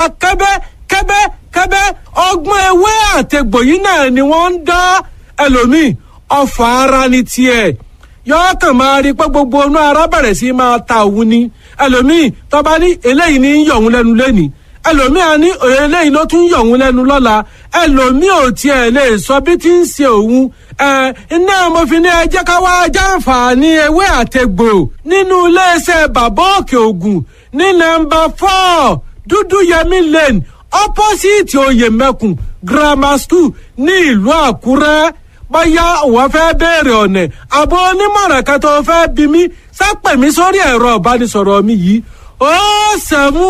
kẹ́bẹ́ kẹ́bẹ́ kẹ́bẹ́ ọgbọ́n ewé àtẹ̀gbò yìí náà ni wọ́n ń dá ẹlòmíì ọfà ara ní tiẹ̀ yọọ kàn máa rí pé gbogbo inú ara bẹ̀rẹ̀ sí máa ta òun ni ẹlòmíì tọ́ba ní eléyìí ní yọ̀ òun lẹ́nu lẹ́nìí ẹlòmíì á ní eléyìí ló tún yọ̀ òun lẹ́nu lọ́la ẹlòmíì ò tiẹ̀ lè sọ bí tí ń ṣe òun ẹ iná mo fi ní ẹ jẹ́ ká wá jàǹfààní ewé àtẹ̀gbò nínú iléeṣẹ́ bàbá òkè ògùn ní nọ́mbà four dúdú yẹmí lane opposite oyèmẹkùn grammar school ní ìlú àkúrẹ́ bóyá òun fẹ́ béèrè ọ̀nà àbọ̀ onímọ̀ràn kan tó fẹ́ bí mi sápẹ̀ mi sórí ẹ̀rọ ìbánisọ̀rọ̀ mi yìí ó sẹ́mu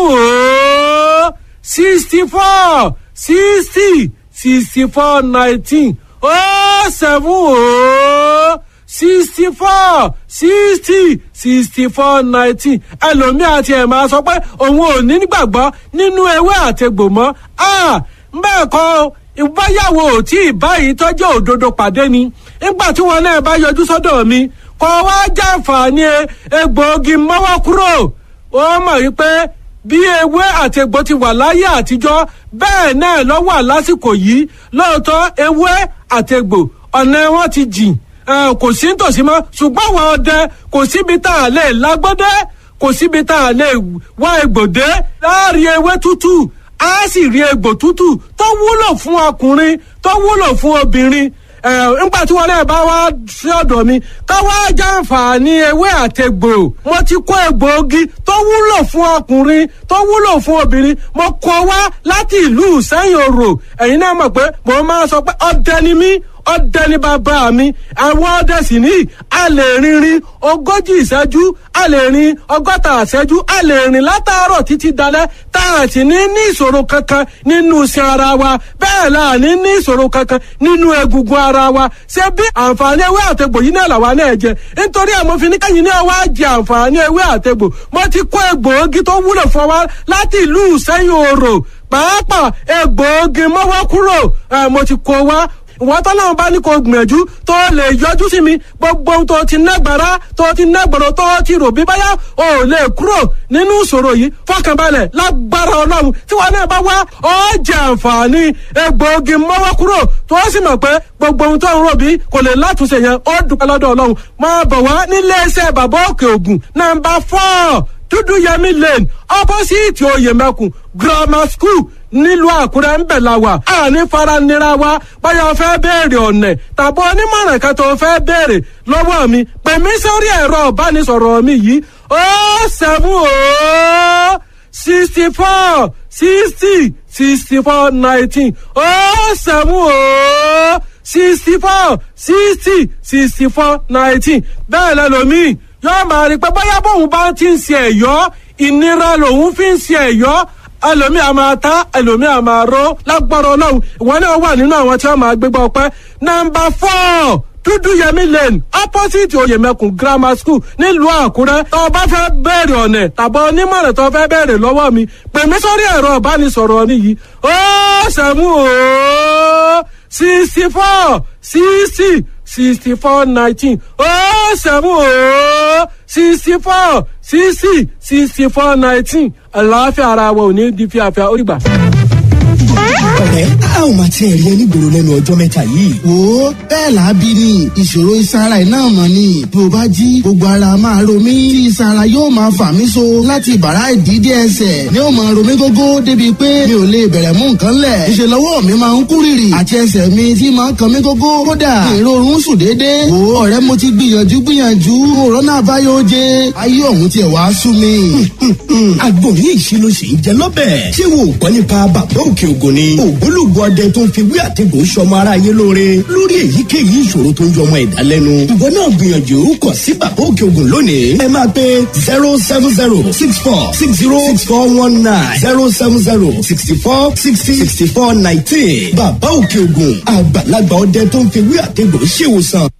ó sixty four sixty sixty four nineteen ó sẹ́mu ó sixty four sixty sixty four nineteen ẹlòmíà ti ẹ̀ máa sọ pé òun ò ní gbàgbọ́ nínú ewé àtegbò mọ́ bẹ́ẹ̀ kọ́ ìbáyàwó tí ìbáyìí tọ́jú òdodo pàdé ni nígbà tí wọn náà bá yọjú sọ́dọ̀ mi kọ́ wá jàǹfààní egbòogi mọ́wọ́ kúrò ó mọ̀ wípé bí ewé àti egbò ti wà láyé àtijọ́ bẹ́ẹ̀ náà ló wà lásìkò yìí lóòótọ́ ewé àti egbò ọ̀nà wọn ti jìn kò sí nítòsí mọ́ ṣùgbọ́n àwọn ọdẹ kò síbi tá a lè lágbọ́dẹ́ kò síbi tá a lè wá egbòdé láàrin ewé tútù á sì rí egbò tútù tó wúlò fún ọkùnrin tó wúlò fún obìnrin ẹ nígbà tí wọn náà bá wá sí ọ̀dọ̀ mi ká wá jàǹfààní ewé àtẹgbò mo ti kó egbòogi tó wúlò fún ọkùnrin tó wúlò fún obìnrin mo kó wá láti ìlú sẹ́yìn òrò ẹ̀yin náà mọ̀ pé mo máa sọ pé ọdẹ ni mí ọdẹ ní bàbá mi àwọn ọdẹ sì ní a lè rinrin ogójì ìṣẹ́jú a lè rin ọgọ́ta ìṣẹ́jú a lè rìn látàárọ̀ títí dalẹ́ tá a sì ní ní ìṣòro kankan nínú iṣan ara wa bẹ́ẹ̀ la ní ní ìṣòro kankan nínú egungun ara wa ṣé bí àǹfààní ewé àtegbò yìí náà làwa náà jẹ nítorí àmọ́ fi ní kẹ́yìn náà wá jẹ àǹfààní ewé àtegbò mo ti kó egbòogi tó wúlò fún wa láti ìlú sẹ́yìn òrò pàápàá egbòogi mọ́wọ́ kúrò mo ti kó wa ìwọ́n tọ́lọ́run bá ní kó gbìyànjú tó lè yọjú sí mi gbogbo ohun tó ti nágbára tó ti nágbọ̀rọ̀ tó ti rò bí báyà ò lè kúrò nínú ìṣòro yìí fọkànbalẹ̀ lágbára ọlọ́run tí wọn náà bá wá ọ jẹ àǹfààní egbòogi mọ́wọ́ kúrò tó sì mọ̀ pé gbogbo ohun tó ń rò bí kò lè látúnṣe yẹn ó dúpẹ́ lọ́dọ̀ ọlọ́run máa bọ̀ wá nílé iṣẹ́ bàbá òkè ògùn nàmbà fọ́ọ̀ dúdú yẹmí lane opposite oyèmẹkùn grammar school nílùú àkúrẹ́ ń bẹ̀ la wà àní faranira wa báyọ̀ fẹ́ béèrè ọ̀nẹ̀ tàbí onímọ̀ràn kan tó fẹ́ béèrè lọ́wọ́ mi pè mí sórí ẹ̀rọ ìbánisọ̀rọ̀ mi yìí ó sẹ́mu ó sixty four sixty sixty four nineteen ó sẹ́mu ó sixty four sixty sixty four nineteen bẹ́ẹ̀ lẹ́lòmíì yóò máa rí pé bóyá bóun bá ti ń ṣe ẹ̀yọ́ ìnira lòun fi ń ṣe ẹ̀yọ́ ẹlòmíì a máa ta ẹlòmíì a máa ró lágbára ọlọ́run ìwọ náà wà nínú àwọn tí wọ́n máa gbégbá ọpẹ́ nọ́mbà four dúdú yẹmí lane opposite oyèmẹkùn grammar school nílùú àkúrẹ́ tó o bá fẹ́ bẹ̀rẹ̀ ọ̀nẹ̀ tàbí onímọ̀ràn tó o fẹ́ bẹ̀rẹ̀ lọ́wọ́ mi pè mí sórí ẹ̀rọ ìbánisọ̀rọ̀ nìyí ó sẹ́mu ó sixty four sixty sixty four nineteen ó sẹ́mu ó sixty four sixty sixty four nineteen àlàáfíà ara wa ò ní di fíafíà ó rí gbà ọ̀rẹ́ a ò máa tiẹ̀ rí onígboro lẹ́nu ọjọ́ mẹ́ta yìí. wo bẹ́ẹ̀ làábí ni ìṣòro ìsara iná mọ̀ ni bí o bá jí gbogbo ara máa ro mí tí ìsara yóò máa fà mí so láti bàrá ìdídé ẹsẹ̀ ni ó máa ro mí gógó débi pé mi ò lè bẹ̀rẹ̀ mú nǹkan lẹ̀ ìṣe lọ́wọ́ mi máa ń kú rìrì àti ẹsẹ̀ mi tí máa ń kan mí gógó kódà èrò oorun sùn déédéé wo ọ̀rẹ́ mo ti gbìyànjú gbìyànjú òrónà àbáyọ oje ayé ọ̀hún tiẹ̀ wá sú mi. àgbo ní ìṣirò sì ń jẹ lọ́bẹ̀ ṣé wo ò gbọ́ nípa bàbá òkè ògùn ni ògbólógbò ọdẹ tó ń fi wí àtẹ̀gùn sọmọ aráyé lóore lórí èyíkéyìí ìṣòro tó ń jọ ọmọ ẹ̀dá lẹ́nu. ìwọ náà gbìyànjú kọ sí bàbá òkè ògùn lónìí. ẹ máa pe zero seven zero six four six zero six four one nine zero seven zero sixty four sixty sixty four nineteen. bàbá òkè ògùn àgbàlagbà ọdẹ tó ń fi wí àtẹ̀gùn ṣèwòsàn.